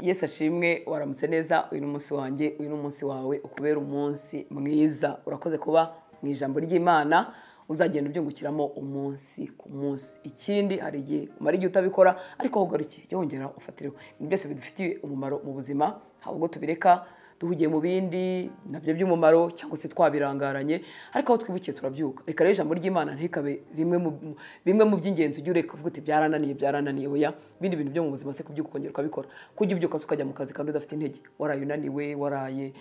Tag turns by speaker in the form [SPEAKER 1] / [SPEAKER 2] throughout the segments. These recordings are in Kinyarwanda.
[SPEAKER 1] yesu ashimwe waramutse neza uyu ni umunsi wanjye uyu ni umunsi wawe ukubera umunsi mwiza urakoze kuba mu ijambo ry'imana uzagenda ubyungukiramo umunsi ku munsi ikindi hari igihe umara igihe utabikora ariko ugarukiye jya wongera ufatireho ibintu byose bidufitiye umumaro mu buzima haba ubwo tubireka duhugiye mu bindi nabyo by'umumaro cyangwa se twabirangaranye ariko aho twibukiye turabyuka reka rero ijambo ry'imana ntirikabe rimwe mu bimwe mu by'ingenzi ujye ureka uvuga uti byarananiye byarananiye oya ibindi bintu byo mu buzima se kubyuka ukongera ukabikora kujya ubyuka se ukajya mu kazi kandi udafite intege waraye unaniwe waraye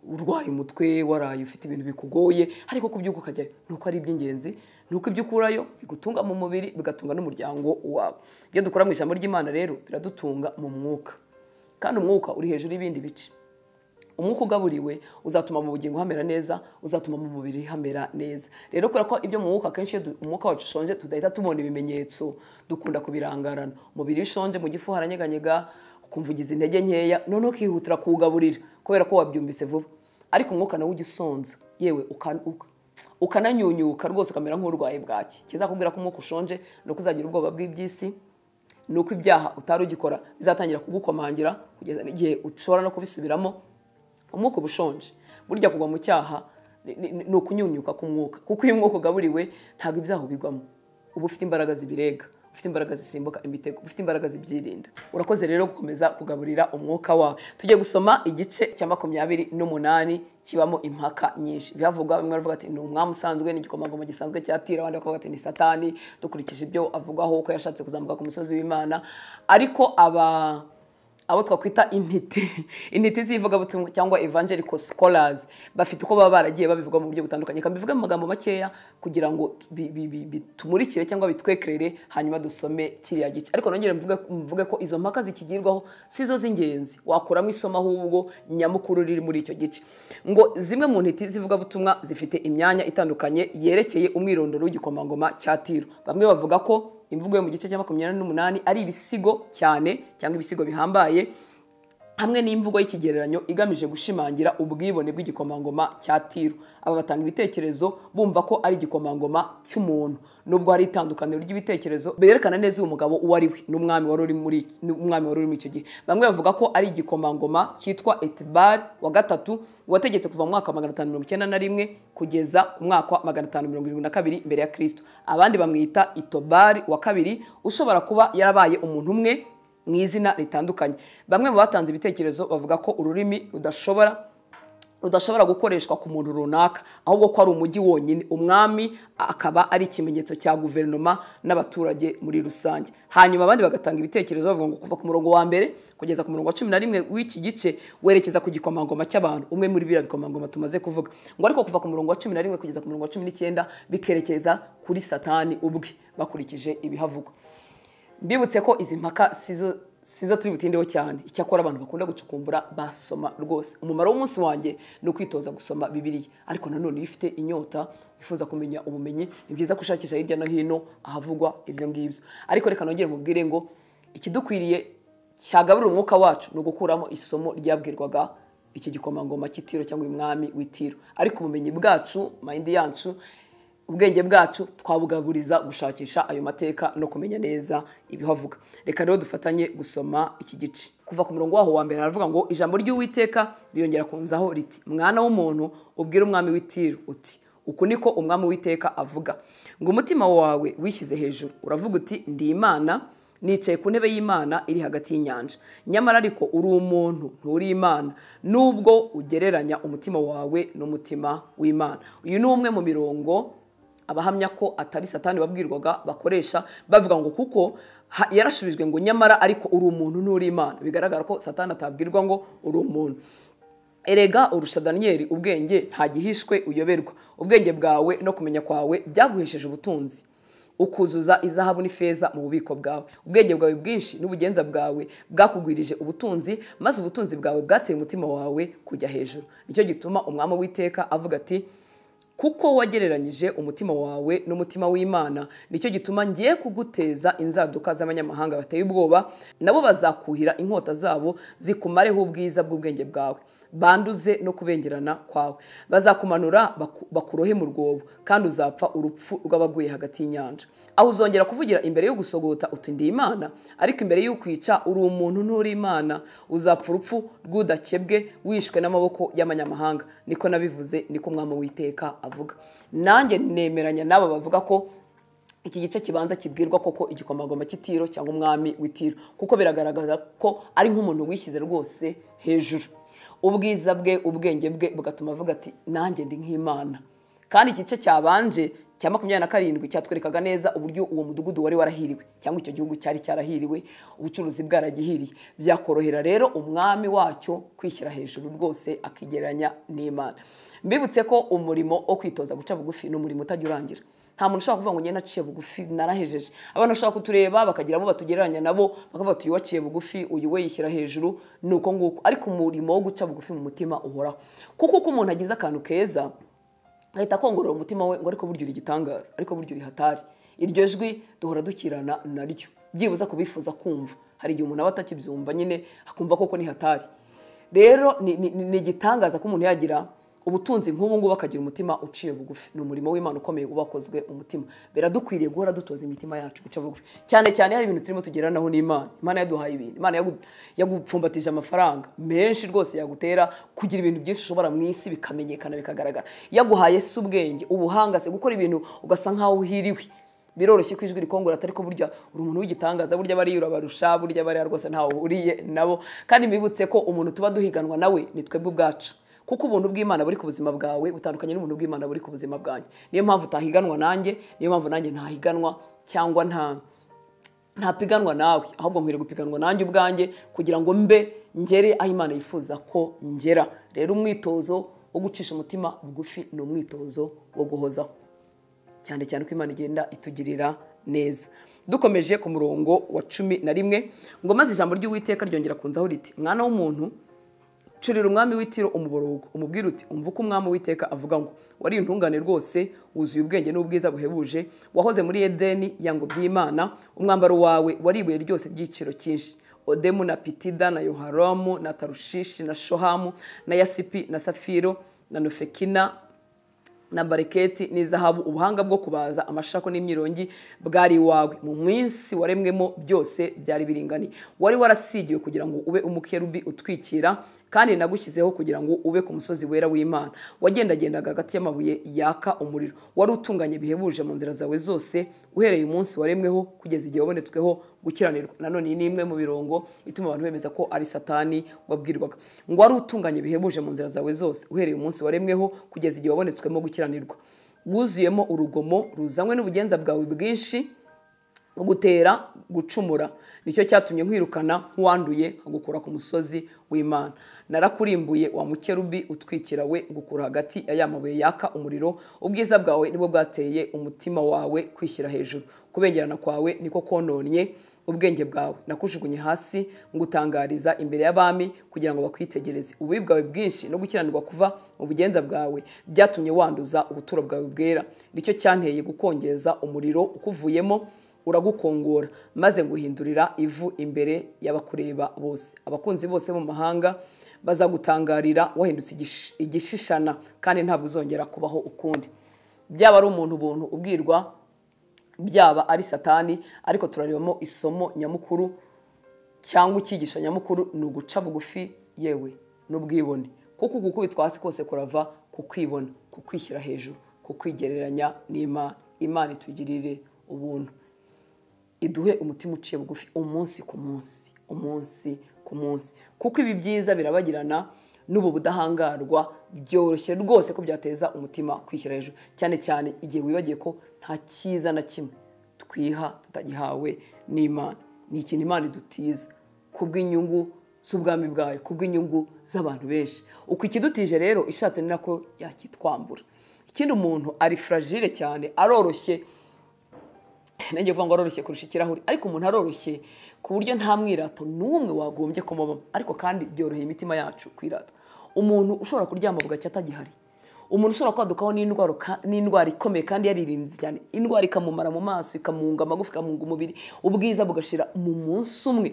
[SPEAKER 1] urwaye umutwe waraye ufite ibintu bikugoye ariko kubyuka ukajyayo ni uko ari iby'ingenzi ni uko ibyo ukurayo bigutunga mu mubiri bigatunga n'umuryango wawe ibyo dukora mu ijambo ry'imana rero biradutunga mu mwuka kandi umwuka uri hejuru y'ibindi bice umwuka ugaburiwe uzatuma mu bugingo hamera neza uzatuma mu mubiri hamera neza rero kubera ko ibyo mu mwuka akenshi iyo umwuka wacu ushonje tudahita tubona ibimenyetso dukunda kubirangarana umubiri iyo ushonje mu gifu haranyeganyega ukumva ugize intege nkeya noneho ukihutira kuwugaburira kubera ko wabyumvise vuba ariko umwuka nawe ujya usonza yewe ukananyunyuka rwose ukamera nk'urwaye bwaki kizakubwira ko umwuka ushonje ni uko uzagira ubwoba bw'iby'isi ni uko ibyaha utari ugikora bizatangira kugukomangira kugeza n'igihe ushobora no kubisubiramo umwuka uba ushonje burya kugwa mu cyaha ni ukunyunyuka k'umwuka kuko iyo umwuka ugaburiwe ntabwo ibyaha ubigwamo uba ufite imbaraga zibirega ufite imbaraga zisimbuka imitego ufite imbaraga zibyirinda urakoze rero gukomeza kugaburira umwuka wawe tujye gusoma igice cya makumyabiri n'umunani kibamo impaka nyinshi bihavugwa bamwe bavuga ati ni umwami usanzwe ni igikomangoma gisanzwe cyatira abandi bakavuga ati ni satani dukurikije ibyo avugwaho uko yashatse kuzamuka ku musozi w'imana ariko aba abo twakwita intiti intiti z'ivugabutumwa cyangwa evangelical scholars bafite uko baba baragiye babivuga mu buryo butandukanye kabivuga mu magambo makeya kugira ngo bitumurikire cyangwa bitwekerere hanyuma dusome kiriya gice ariko nongere mvuge ko izo mpaka zikigirwaho si zo z'ingenzi wakuramo isomo ahubwo nyamukuru riri muri icyo gice ngo zimwe mu ntiti z'ivugabutumwa zifite imyanya itandukanye yerekeye umwirondoro w'igikomangoma cya tiro bamwe bavuga ko imvugo yo mu gice cya makumyabiri n'umunani ari ibisigo cyane cyangwa ibisigo bihambaye hamwe n'imvugo y'ikigereranyo igamije gushimangira ubwibone bw'igikomangoma cya tiro aba batanga ibitekerezo bumva ko ari igikomangoma cy'umuntu nubwo hari itandukaniro ry'ibitekerezo berekana neza uyu mugabo uwo ari we n'umwami wari uri muri icyo gihe bamwe bavuga ko ari igikomangoma cyitwa etibari wa gatatu wategetse kuva mu mwaka wa magana atanu mirongo icyenda na rimwe kugeza ku mwaka wa magana atanu mirongo irindwi na kabiri mbere ya kirisito abandi bamwita itobari wa kabiri ushobora kuba yarabaye umuntu umwe mu izina ritandukanye bamwe mu batanze ibitekerezo bavuga ko ururimi rudashobora rudashobora gukoreshwa ku muntu runaka ahubwo ko ari umujyi wonyine umwami akaba ari ikimenyetso cya guverinoma n'abaturage muri rusange hanyuma abandi bagatanga ibitekerezo bavuga ngo kuva ku murongo wa mbere kugeza ku murongo wa cumi na rimwe w'iki gice werekeza ku gikomangoma cy'abantu umwe muri biriya bikomangoma tumaze kuvuga ngo ariko kuva ku murongo wa cumi na rimwe kugeza ku murongo wa cumi n'icyenda bikerekeza kuri satani ubwe bakurikije ibihavugwa mbibutse ko izi mpaka sizo turi butindeho cyane icyakora abantu bakunda gucukumbura basoma rwose umumaro w'umunsi wanjye ni ukwitoza gusoma bibiriya ariko nanone iyo ufite inyota wifuza kumenya ubumenyi ni byiza gushakisha hirya no hino ahavugwa ibyo ngibyo ariko reka nongere mubwire ngo ikidukwiriye cyagaburira umwuka wacu ni ugukuramo isomo ryabwirwaga iki gikomangoma cy'itiro cyangwa uyu mwami w'itiro ariko ubumenyi bwacu mayindi yacu ubwenge bwacu twabugaburiza gushakisha ayo mateka no kumenya neza ibihavuga reka rero dufatanye gusoma iki gice kuva ku murongo waho wa mbere haravuga ngo ijambo ry'uwiteka riyongera kunzaho riti mwana w'umuntu ubwira umwami w'itiro uti uku niko umwami w'iteka avuga ngo umutima wawe wishyize hejuru uravuga uti ndi imana nicaye ku ntebe y'imana iri hagati y'inyanja nyamara ariko uri umuntu nturi imana nubwo ugereranya umutima wawe n'umutima w'imana uyu ni umwe mu mirongo abahamya ko atari satani wabwirwaga bakoresha bavuga ngo kuko yarashubijwe ngo nyamara ariko uri umuntu nturi imana bigaragara ko satani atabwirwa ngo uri umuntu erega urusha daniyeli ubwenge gihishwe uyoberwa ubwenge bwawe no kumenya kwawe byaguhesheje ubutunzi ukuzuza izahabu n'ifeza mu bubiko bwawe ubwenge bwawe bwinshi n'ubugenza bwawe bwakugwirije ubutunzi maze ubutunzi bwawe bwateye umutima wawe kujya hejuru nicyo gituma umwami w'iteka avuga ati kuko wagereranyije umutima wawe n'umutima w'imana nicyo gituma ngiye kuguteza inzaduka z'abanyamahanga bateye ubwoba nabo bazakuhira inkota zabo zikumareho ubwiza bw'ubwenge bwawe banduze no kubengerana kwawe bazakumanura baku- bakurohe mu rwobo kandi uzapfa urupfu rw'abaguye hagati y'inyanja aho uzongera kuvugira imbere yo gusogota uti ndi imana ariko imbere y'ukwica uri umuntu nturi imana uzapfa urupfu rw'udakebwe wishwe n'amaboko y'amanyamahanga niko nabivuze niko umwami witeka avuga nanjye nemeranya n'aba bavuga ko iki gice kibanza kibwirwa koko igikomagoma cy'itiro cyangwa umwami w'itiro kuko biragaragaza ko ari nk'umuntu wishyize rwose hejuru ubwiza bwe ubwenge bwe bugatuma avuga ati nanjye ndi nk'imana kandi igice cyabanje cya makumyabiri na karindwi cyatwerekaga neza uburyo uwo mudugudu wari warahiriwe cyangwa icyo gihugu cyari cyarahiriwe ubucuruzi bwaragihiriye byakorohera rero umwami wacyo kwishyira hejuru rwose akigereranya n'imana mbibutse ko umurimo wo kwitoza guca bugufi ni umurimo utajya urangira nta muntu ushobora kuvuga ngo njye naciye bugufi narahejeje abana bashobora kutureba bakagira abo batugereranya nabo bakavuga ati uyu waciye bugufi uyu we yishyira hejuru ni uko nguko ariko umurimo wo guca bugufi mu mutima uhoraho kuko uko umuntu agize akantu keza ahita akongorora umutima we ngo ariko burya uri igitangaza ariko burya uri hatari iryo jwi duhora dukirana naryo byibuza kubifuza kumva hari igihe umuntu aba atakibyumva nyine akumva koko ni hatari rero ni- ni ni igitangaza ko umuntu yagira ubutunzi nk'ubu ngubu akagira umutima uciye bugufi ni umurimo w'imana ukomeye uba wakozwe umutima biradukwiriye guhora dutoza imitima yacu guca bugufi cyane cyane hari ibintu turimo tugeranaho n'imana imana yaduhaye ibintu imana yagu- yagupfumbatije amafaranga menshi rwose yagutera kugira ibintu byinshi ushobora mu isi bikamenyekana bikagaragara yaguhaye se ubwenge ubuhanga se gukora ibintu ugasa nkaho uhiriwe biroroshye ko ijwi rikongora atari ko burya uri umuntu w'igitangaza burya bariya urabarusha burya bariya rwose ntawe uhuriye nabo kandi mwibutse ko umuntu tuba duhiganwa nawe ni twebwe ubwacu kuko ubuntu bw'imana buri ku buzima bwawe butandukanye n'ubuntu bw'imana buri ku buzima bwanjye niyo mpamvu utahiganwa nanjye niyo mpamvu nanjye ntahiganwa cyangwa nta ntapiganwa nawe ahubwo nkwiriye gupiganwa nanjye ubwanjye kugira ngo mbe ngere aho imana yifuza ko ngera rero umwitozo wo gucisha umutima bugufi ni umwitozo wo guhozaho cyane cyane uko imana igenda itugirira neza dukomeje ku murongo wa cumi na rimwe ngo maze ijambo ry'uwiteka ryongera kunzaho riti mwana w'umuntu curira umwami w'itiro umuborogo umubwira uti umva uko umwami w'iteka avuga ngo wari intungane rwose wuzuye ubwenge n'ubwiza buhebuje wahoze muri edeni ya ngo by'imana umwambaro wawe wari ibuye ryose ry'igiciro cyinshi odemu na pitida na yoharamu na tarushishi na shohamu na yasipi na safiro na nofekina na bareketi n'izahabu ubuhanga bwo kubaza amashako n'imyirongi bwari iwawe mu minsi waremwemo byose byari biringaniye wari warasigiwe kugira ngo ube umukerubi utwikira kandi nagushyizeho kugira ngo ube ku musozi wera w'imana wagendagendaga hagati y'amabuye yaka umuriro wari utunganye bihebuje mu nzira zawe zose uhereye umunsi waremweho kugeza igihe wabonetsweho gukiranirwa nanone iyi ni imwe mu birongo ituma abantu bemeza ko ari satani wabwirwaga ngo wari utunganye bihebuje mu nzira zawe zose uhereye umunsi waremweho kugeza igihe wabonetswemo gukiranirwa wuzuyemo urugomo ruzanywe n'ubugenza bwawe bwinshi gutera gucumura nicyo cyatumye nkwirukana nk'uwanduye agukura ku musozi w'imana narakurimbuye wa mukerubi utwikira we ngukura hagati ya ya mabuye yaka umuriro ubwiza bwawe nibwo bwateye umutima wawe kwishyira hejuru kubengerana kwawe niko kononye ubwenge bwawe nakujugunye hasi ngutangariza imbere y'abami kugira ngo bakwitegereze ububi bwawe bwinshi no gukiranirwa kuva mu bugenza bwawe byatumye wanduza ubuturo bwawe bwera nicyo cyanteye gukongeza umuriro ukuvuyemo uragukongora maze nguhindurira ivu imbere y'abakureba bose abakunzi bose bo mu mahanga bazagutangarira wahindutse igish- igishishana kandi ntabwo uzongera kubaho ukundi byaba ari umuntu ubuntu ubwirwa byaba ari satani ariko turarebamo isomo nyamukuru cyangwa icyigisho nyamukuru ni uguca bugufi yewe n'ubwibone kuko gukubitwa hasi kose kurava ku kwibona ku kwishyira hejuru ku kwigereranya n'imana imana itugirire ubuntu iduhe umutima uciye bugufi umunsi ku munsi umunsi ku munsi kuko ibi byiza birabagirana n'ubu budahangarwa byoroshye rwose ko byateza umutima kwishyira hejuru cyane cyane igihe wibagiye ko nta cyiza na kimwe twiha tutagihawe n'imana ni ikintu imana idutiza kubw'inyungu z'ubwami bwayo kubw'inyungu z'abantu benshi uko ikidutije rero ishatse ni nako yakitwambura ikindi umuntu ari fragile cyane aroroshye nanjye vuga ngo aroroshye kurusha ikirahuri ariko umuntu aroroshye ku buryo nta mwirato n'umwe wagombye kumubamo ariko kandi byoroheye imitima yacu kwirata umuntu ushobora kuryama bugacya atagihari umuntu ushobora kwadukaho n'indwara ka- n'indwara ikomeye kandi yaririnze cyane indwara ikamumara mu maso ikamunga amagufa ikamunga umubiri ubwiza bugashira mu munsi umwe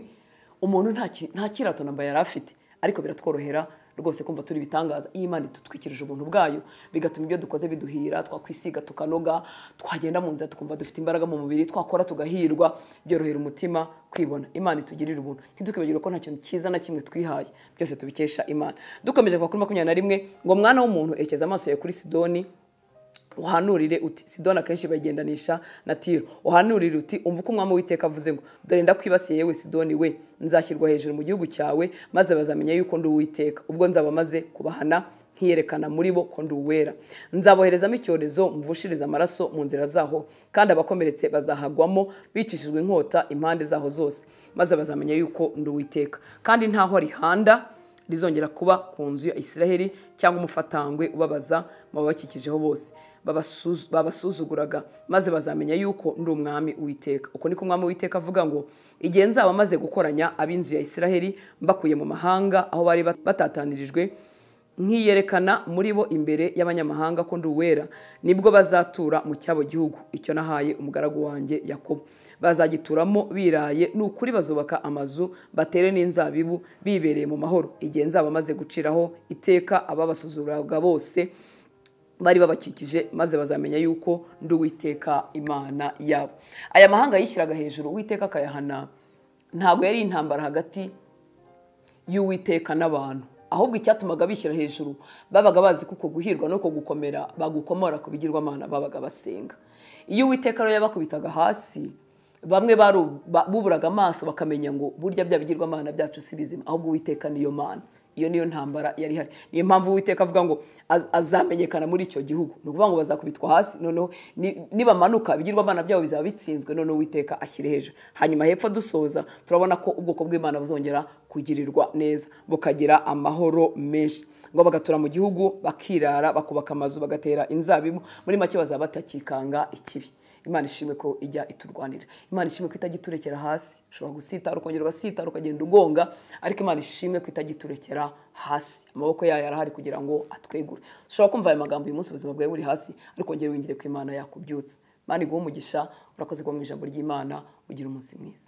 [SPEAKER 1] umuntu nta ki- nta kirato namba yari afite ariko biratworohera rwose kumva turi ibitangaza iyo imana idutwikirije ubuntu bwayo bigatuma ibyo dukoze biduhira twakwisiga tukanoga twagenda mu nzira tukumva dufite imbaraga mu mubiri twakora tugahirwa byorohera umutima kwibona imana itugirira ubuntu ntitwibagirwe ko nta kintu cyiza na kimwe twihaye byose tubikesha imana dukomeje kuva kuri makumyabiri na rimwe ngo mwana w'umuntu ekeza amaso yawe kuri sidoni uhanurire uti sidoni akenshi bagendanisha na tiro uhanurire uti umva uko umwami w'iteka avuze ngo dore ndakwibasiye yewe sidoni we nzashyirwa hejuru mu gihugu cyawe maze bazamenya yuko ndi uwiteka ubwo nzaba maze kubahana nkiyerekana muri bo ko ndi uwera nzaboherezamo icyorezo mvushiriza amaraso mu nzira zaho kandi abakomeretse bazahagwamo bicishijwe inkota impande zaho zose maze bazamenya yuko ndi uwiteka kandi ntaho rihanda rizongera kuba ku nzu ya isiraheli cyangwa umufatangwe ubabaza mu babakikijeho bose babasuzuguraga maze bazamenya yuko ndi umwami uwiteka uko niko umwami uwiteka avuga ngo igihe nzaba maze gukoranya ab'inzu ya isiraheli mbakuye mu mahanga aho bari batatanirijwe nkiyerekana muri bo imbere y'abanyamahanga ko ndi uwera nibwo bazatura mu cyabo gihugu icyo nahaye umugaragu wanjye yakobo bazagituramo biraye ni ukuri bazubaka amazu batere n'inzabibu bibereye mu mahoro igihe nzaba maze guciraho iteka ababasuzuraga bose bari babakikije maze bazamenya yuko ndi uwiteka imana yabo aya mahanga yishyiraga hejuru uwiteka akayahana ntabwo yari intambara hagati y'uwiteka n'abantu ahubwo icyatumaga bishyira hejuru babaga bazi ko uko guhirwa n'uko gukomera bagukomora ku bigirwamana babaga basenga iyo uwiteka rero yabakubitaga hasi bamwe buburaga amaso bakamenya ngo burya bya bigirwamana byacu si bizima ahubwo uwiteka niyo mana iyo niyo ntambara yari ihari niyo mpamvu uwiteka avuga ngo azamenyekana muri icyo gihugu ni ukuvuga ngo bazakubitwa hasi noneho nibamanuka ibigirwa abana byabo bizaba bitsinzwe noneho uwiteka ashyire hejuru hanyuma hepfo dusoza turabona ko ubwoko bw'imana buzongera kugirirwa neza bukagira amahoro menshi ngo bagatura mu gihugu bakirara bakubaka amazu bagatera inzabibu muri make bazaba batakikanga ikibi imana ishimwe ko ijya iturwanira imana ishimwe ko itajya iturekera hasi ushobora gusitara ukongera ugasitara ukagenda ugonga ariko imana ishimwe ko itajya iturekera hasi amaboko yayo arahari kugira ngo atwegure ushobora kumva aya magambo uyu munsi ubuzima bwawe buri hasi ariko wongere wingire ko imana yakubyutse imana iguha umugisha urakoze kuba mu ijambo ry'imana ugira umunsi mwiza